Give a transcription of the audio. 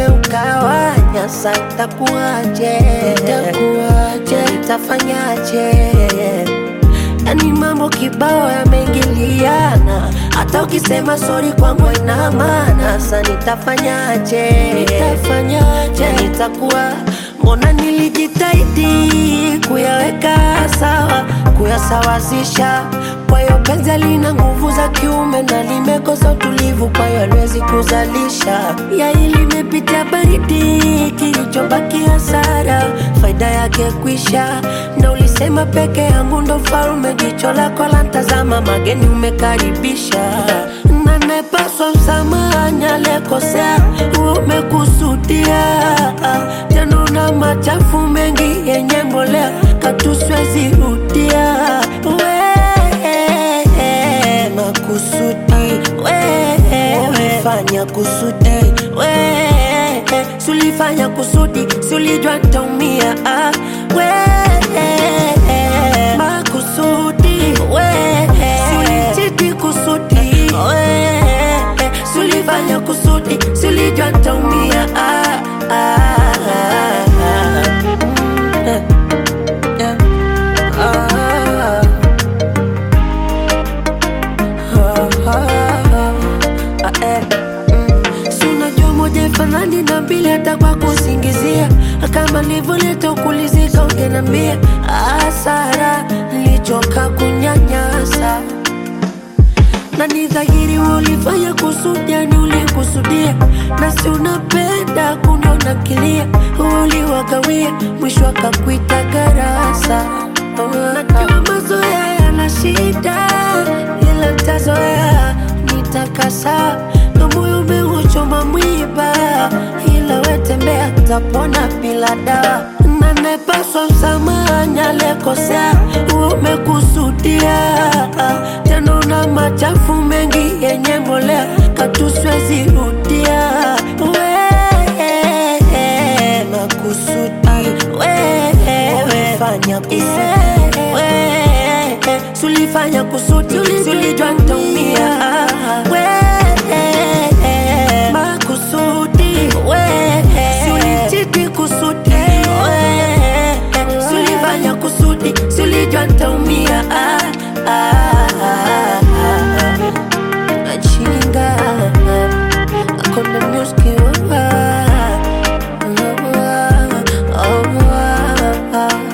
ukawanya, sa itakuwaje? Itakuwaje? Itafanyaje? Yani mambo kibao yameingiliana, hata ukisema sori kwangu ina maana. Sa nitafanyaje? Nitafanyaje? Nitakuwa mbona nilijitahidi kuyaweka sawa, kuyasawazisha. Kwa hiyo penzi lina nguvu za kiume na limekosa utulivu, kwa hiyo haliwezi kuzalisha. Yai limepitia baridi, kilichobaki hasara, faida yake kwisha. Na ulisema peke yangu ndo mfalme, jicho lako la ntazama, mageni umekaribisha na nimepaswa msamaha, aliyekosea umekusudia. Tena una machafu mengi yenye mbolea, katu siwezi rudia. We makusudi, we umefanya kusudi, we sulifanya kusudi, sulijua ntaumia. Ah, we makusudi, we sulichiti kusudi, we sulifanya kusudi, sulijua ntaumia. Ah, ah, ah, ah. Mm, yeah, yeah. Ah. Si unajua moja ifanani na mbili, hata kwa kusingizia. Kama nilivyoleta ukulizika, ungenambia hasara, nilichoka kunyanyasa na ni dhahiri ulifanya kusudi, yani ulikusudia, na si unapenda kuniona kilia, uliwagawia, mwisho akakuita garasa. Najua mazoea yana shida, ila ntazoea, nitakasa na moyo umeuchoma mwiba, ila wetembea, tapona bila dawa na nepaswa msamaha, aliyekosea umekusudia, tena una machafu mengi yenye mbolea, katu siwezi rudia. We makusudi, we umefanya kusudi, we sulifanya kusudi, sulijua ntaumia. We makusudi, we sulichiti kusudi, we sulifanya kusudi, sulijua ntaumia. Ah, ah, ah, ah. Chinga Konde music, ah, ah, ah, ah, ah.